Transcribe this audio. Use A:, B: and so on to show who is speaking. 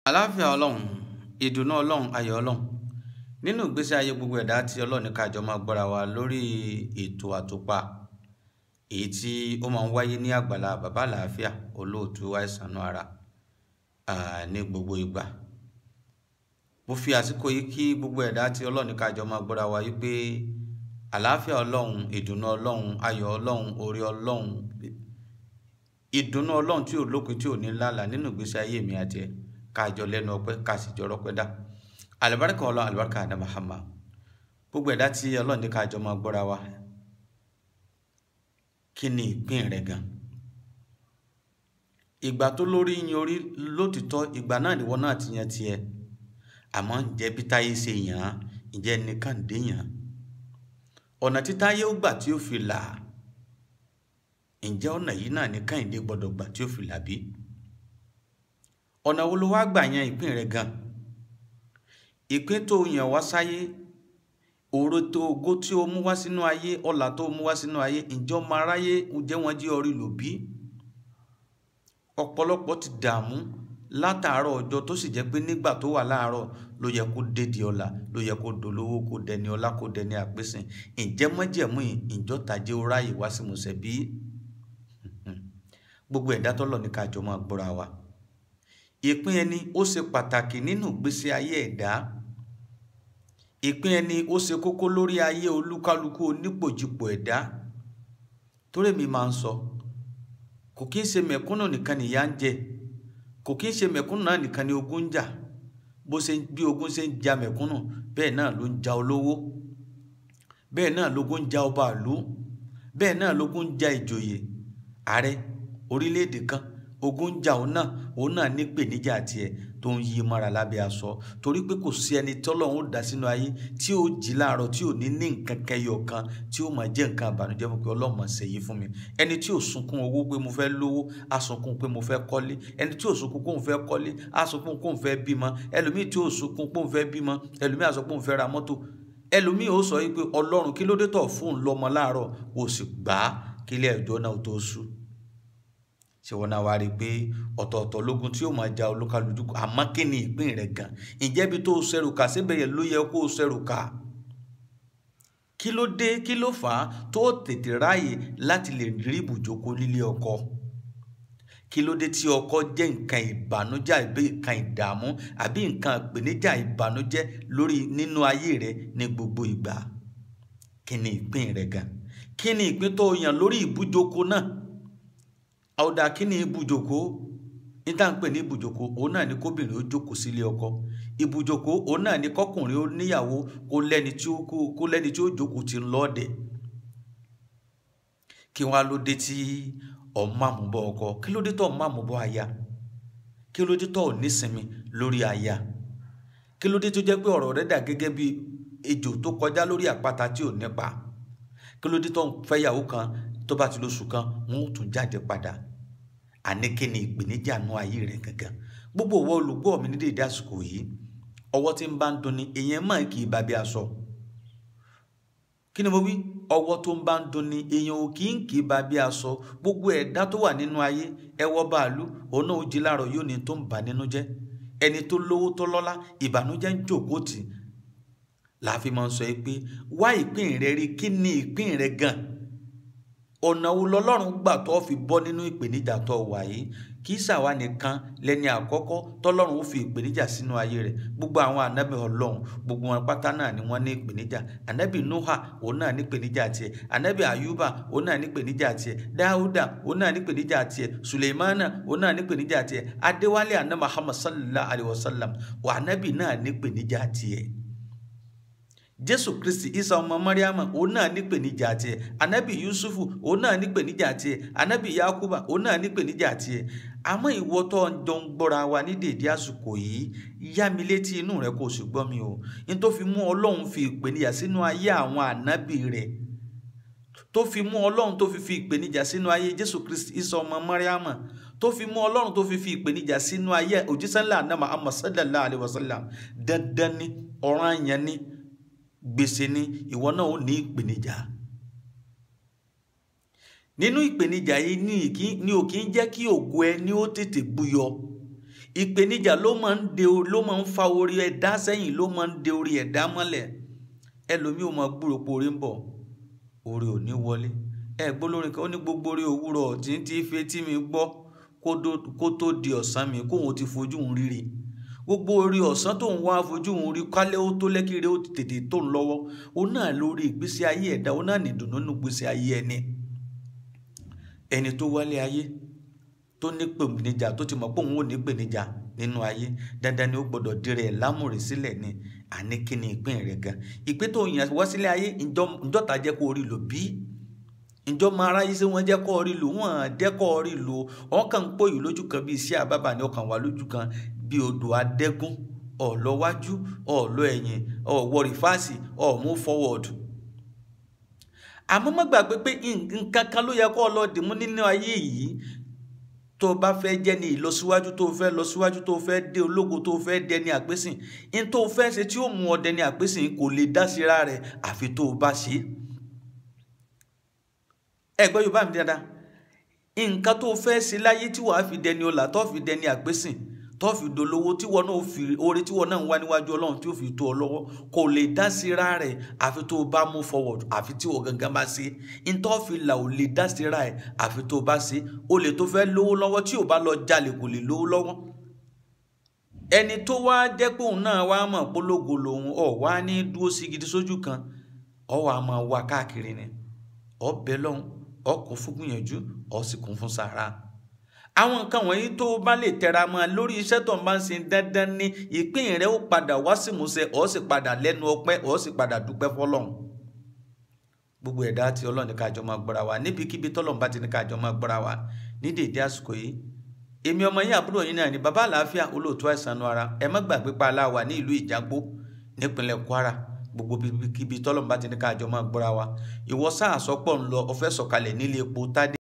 A: àláfíà ọlọ́run ìdùnnú ọlọ́run ayọ̀ ọlọ́run nínú ìgbésí ayé gbogbo ẹ̀dá tí ọlọ́run ní kájọ máa gbọ́ra wa lórí ètò àtòpà èyí tí ó máa ń wáyé ní àgbàlá bàbá àlàáfíà olóòtú àìsàn ara ní gbogbo ìgbà mo fi àsìkò yìí kí gbogbo ẹ̀dá tí ọlọ́run ní kájọ máa gbọ́ra wa yìí pé àláfíà ọlọ́run ìdùnnú ọlọ́run ayọ̀ ọlọ́run orí ọlọ́run ìdùnnú ọlọ́run tí ò lópin tí ò ní lálàá nínú ìgbésí ayé mi àti ẹ̀ káàjọ lẹ́nu ọpẹ́ ká sì jọ rọ́pẹ́ dá alibarika ọlọ́run alibarika adá Muhammad gbogbo ẹ̀dá tí ọlọ́run ní káàjọ máa gbọ́ra wa kí ni ìpín rẹ̀ gan ìgbà tó lórí yin orí lótìtọ́ ìgbà náà nìwọ náà ti yan tiẹ̀ àmọ́ ǹjẹ́ bí táyé ṣe yàn án ǹjẹ́ nìkan dé yàn án ọ̀nà tí táyé ó gbà tí ó fi là á ǹjẹ́ ọ̀nà yìí náà ní Kẹ́hìndé gbọ́dọ̀ gbà tí ó fi là bí ọ̀nà wo ló wá gbà yan ìpín rẹ̀ gan ìpín tó yàn wá sáyé òro tó ogó tí ó mú wá sínú ayé ọlà tó mú wá sínú ayé ǹjẹ́ ọmọ aráyé ǹjẹ́ wọ́n jí orí lò bí ọ̀pọ̀lọpọ̀ ti dààmú látàárọ̀ ọjọ́ tó sì jẹ́ pé nígbà tó wà láàárọ̀ ló yẹ kó dédi ọlà ló yẹ kó dolówó kó dẹni ọlá kó dẹni àpèsìn ǹjẹ́ mọ́jẹ̀mú ìjọ́tàjẹ́ ó ráyè wá sí musẹ̀ bí gbogbo ẹ̀dá tọ́lọ̀ ní kájọ máa gbọ́ra wa ìpín ẹni ó ṣe pàtàkì nínú ìgbésí ayé ẹ̀dá ìpín ẹni ó ṣe kókó lórí ayé olúkálukú onípòjìpò ẹ̀dá torí mi máa ń sọ kò kí ń ṣe mẹ̀kúnnù nìkan nìyà ń jẹ kò kí ń ṣe mẹ̀kúnnù náà nìkan ni ogun ń jà bó ṣe bí ogun ṣe ń ja mẹ̀kúnnù bẹ́ẹ̀ náà ló ń ja olówó bẹ́ẹ̀ náà lógun ń ja ọba ìlú bẹ́ẹ̀ náà lógun ń ja ìjòyè ààrẹ orílẹ̀-èdè kan ogun ń jà òun náà òun náà ní pèníjà tiẹ̀ tó ń yí mọ́ra lábẹ́ aṣọ torí pé kò sí ẹni tọ́lọ́run ó dá sínú ayé tí ó jí láàárọ̀ tí ò ní ní nǹkan kẹyọ kan tí ó máa jẹ́ nǹkan àbànújẹ́ fún pé ọlọ́mọ ṣe yìí fún mi ẹni tí ò sunkún owó pé mo fẹ́ lówó á sunkún pé mo fẹ́ kọ́lé ẹni tí ò sunkún pé òun fẹ́ kọ́lé á sunkún pé òun fẹ́ bímọ ẹlòmíì tí ò sunkún pé òun fẹ́ bímọ ẹlòmíì á sọ pé òun fẹ́ ra mọ́tò ẹlòmíì ó sọ yìí pé ọlọ́run kí ló dé tọ̀ fún un lọ́mọ láàárọ̀ ó sì gbà á kílẹ̀ ẹjọ́ náà tó sú ṣé wọn náà wá rí i pé ọ̀tọ̀ọ̀tọ̀ lógun tí yóò máa ja olúkálùkù àmọ́ kí ni ìpín rẹ̀ gan ǹjẹ́ ibi tó ṣẹrù kà síbẹ̀ yẹn ló yẹ kó ṣẹrù kà kí ló dé kí ló fà á tó tètè ráàyè láti lè rí ibùjókòó nílé ọkọ kí ló dé tí ọkọ jẹ́ nǹkan ìbànújẹ́ àbí nǹkan ìdààmú àbí nǹkan ìpèníjà ìbànújẹ́ lórí nínú ayé rẹ ní gbogbo ìgbà kí ni ìpín rẹ̀ gan kí ni ìpín tó yàn lórí ibùjókòó náà àwòdà kí ni ibùjòkó níta ń pè ní ibùjòkó òun náà ni kóbìnrin ó jókòó sílé ọkọ ibùjòkó òun náà ni kọkùnrin ó níyàwó kó lẹ́ni tí ó kó lẹ́ni tí ó jókòó ti ń lọ́ọ̀dẹ̀ kí wọ́n á ló dé tí ọmọ àmúbọ̀ ọkọ kí ló dé tó ọmọ àmúbọ̀ aya kí ló dé tó ò nísinmi lórí aya kí ló dé tó jẹ́ pé ọ̀rọ̀ rẹ̀ dà gẹ́gẹ́ bí ejò tó kọjá lórí àpáta tí ò nípa kí ló dé tó ń fẹ́yàwó kan tó bá ti lóṣù kan wọn ò tún jáde padà àní kí ni ìpèníjà nú ayé rẹ gangan gbogbo ọwọ́ olùgbọ́ mi ní dédé àsìkò yìí ọwọ́ tí ń bá ń dunni èèyàn máa kì í bá bí aṣọ kí ni mo wí ọwọ́ tó ń bá ń dunni èèyàn ò kì í kì í bá bí aṣọ gbogbo ẹ̀dá tó wà nínú ayé ẹwọ́ bàálù òun náà ó jí láàárọ̀ yóò ní tó ń bà nínú jẹ́ ẹni tó lówó tó lọ́lá ìbànújẹ́ ń jòkó tì láàfin máa ń sọ pé wá ìpín rẹ rí kí ni ìpín rẹ gan ọ̀nà wo lọ́lọ́run gbà tó fi bọ́ nínú ìpèníjà tó wà yìí kì í ṣàwa nìkan lẹ́ni àkọ́kọ́ tọ́lọ́run ó fi ìpèníjà sínú ayé rẹ̀ gbogbo àwọn ànábì ọlọ́run gbogbo wọn pátá náà ni wọ́n ní ìpèníjà ànábì nuha òun náà ní ìpèníjà tiẹ̀ ànábì ayuba òun náà ní ìpèníjà tiẹ̀ dáúdà òun náà ní ìpèníjà tiẹ̀ suleimana òun náà ní ìpèníjà tiẹ̀ adéwálé àná muhammad sallallahu alayhi wa sallam wà ànábì náà ní ìpèníjà tiẹ̀ jésù kristi isa ọmọ mariama òun náà nípèníjà tiẹ̀ anabi yusufu òun náà nípèníjà tiẹ̀ anabi yakuba òun náà nípèníjà tiẹ̀ àmọ́ ìwọ tó ń jọ ń gbọ́ra wa ní dèdé àsìkò yìí yá mi létí inú rẹ kó o sì gbọ́ mi o ní tó fi mú ọlọ́run fi ìpèníjà sínú ayé àwọn ànábì rẹ̀ tó fi mú ọlọ́run tó fi fi ìpèníjà sínú ayé jésù kristi isa ọmọ mariama tó fi mú ọlọ́run tó fi fi ìpèníjà sínú ayé òjíṣẹ́ ńlá àná Muhammad sallallahu alayhi wa sallam dandan ni ọ̀ranyàn ni gbèsè ni ìwọ náà ó ní ìpèníjà nínú ìpèníjà yìí ní ìkí ní ò kí ń jẹ́ kí ògo ẹni ó tètè búyọ ìpèníjà ló máa ń de ló máa ń fa orí ẹ̀dá sẹ́yìn ló máa ń de orí ẹ̀dá mọ́lẹ̀ ẹlòmíì ò máa gbúrò pé orí ń bọ̀ orí ò ní wọlé ẹ gbólórin kan ó ní gbogbo orí òwúrọ̀ tí ń ti fi etí mi gbọ́ kó tó di ọ̀sán mi kóun ti fojú ń rírí gbogbo orí ọ̀sán tó ń wá fojú ń rí kálẹ̀ ó tó lẹ́kìrì ó ti tètè tó ń lọ́wọ́ ó náà lórí ìgbésí ayé ẹ̀dá ó náà nìdùnnú nínú ìgbésí ayé ẹni ẹni tó wálé ayé tó ní pèníjà tó ti mọ̀ pé òun ò ní pèníjà nínú ayé dandan ni ó gbọ́dọ̀ dirẹ̀ lámùrè sílẹ̀ ni àní kí ni ìpín rẹ̀ gan ìpín tó yàn wá sílé ayé ìjọ́ta jẹ́ kó orí lò bí ìjọ máa ráyé sí wọn jẹ́ kó orí lò wọ́n jẹ́ kó orí lò wọ́n kàn ń pòyì lójú kan bí iṣẹ́ àbábà ni ọkàn wà lójú kan bí odò adẹ́gún ọ̀lọ́wájú ọ̀lọ́ ẹ̀yìn ọ̀wọ́ rìfáàsì ọ̀mú fọwọ́ọ̀dù àmọ́ má gbàgbé pé nǹkan kan ló yẹ kó lọ dìmú nínú ayé yìí tó o bá fẹ́ jẹ́ ní ìlọsíwájú tó o fẹ́ lọ síwájú tó o fẹ́ dé ológo tó o fẹ́ dẹni àpésìn ní tó o fẹ́ ṣe tí ó mú ọ dẹni àpésìn kò lè dá síra rẹ̀ àfi tó o bá ṣe é. ẹ gbọ́ yorùbá mi dáadáa nǹkan tó o fẹ́ ṣe láyé tí wàá fi dẹni ọlà tó fi dẹni àpésìn tó fi dolówó tí wọn náà fi oore tí wọn náà ń wá níwájú ọlọ́run tí ó fi tó ọ lọ́wọ́ kò lè dá síra rẹ̀ àfi tó o bá mú forward àfi tí o gangan bá ṣe ntọ́ fi là ò lè dá síra ẹ̀ àfi tó o bá ṣe o lè tó fẹ́ lówó lọ́wọ́ tí o bá lọ jalè kò lè lówó lọ́wọ́ ẹni tó wá jẹ́ pé òun náà wá mọ̀ polówó lòun ọ̀ wá ní dúró sí gidi sójú kan ọ̀ wá máa wá káàkiri ni ọ̀ bẹ lọ́hùn ọ̀ kún fún gbìyànjú ọ̀ sì kún fún sàrà àwọn nǹkan wọ̀nyí tó bá lè tẹra mọ́ lórí iṣẹ́ tó ń bá ń ṣe dandan ní ìpín rẹ̀ ó padà wá sí ìmúṣẹ ọ̀ sì padà lẹ́nu ọpẹ́ ọ̀ sì padà dúpẹ́ fọlọ́run gbogbo ẹ̀dá tí ọlọ́run ní kájọ máa gbọ́ra wa níbikíbi tọ́lọ́run bá ti ní kájọ máa gbọ́ra wa ní dèédé àsìkò yìí èmi ọmọ yín àbúrò yín náà ní bàbá àlàáfíà olóòtú àìsàn ara ẹ má gbàgbé pa aláwa ní ìlú ìjàgbó nípínlẹ̀ kwara gbogbo kíbi tọ́lọ́run bá ti ní kájọ máa gbọ́ra wa ìwọ sáà sọ́pọ̀ ń lọ ọfẹ́ sọ̀kalẹ̀ nílé epo tádé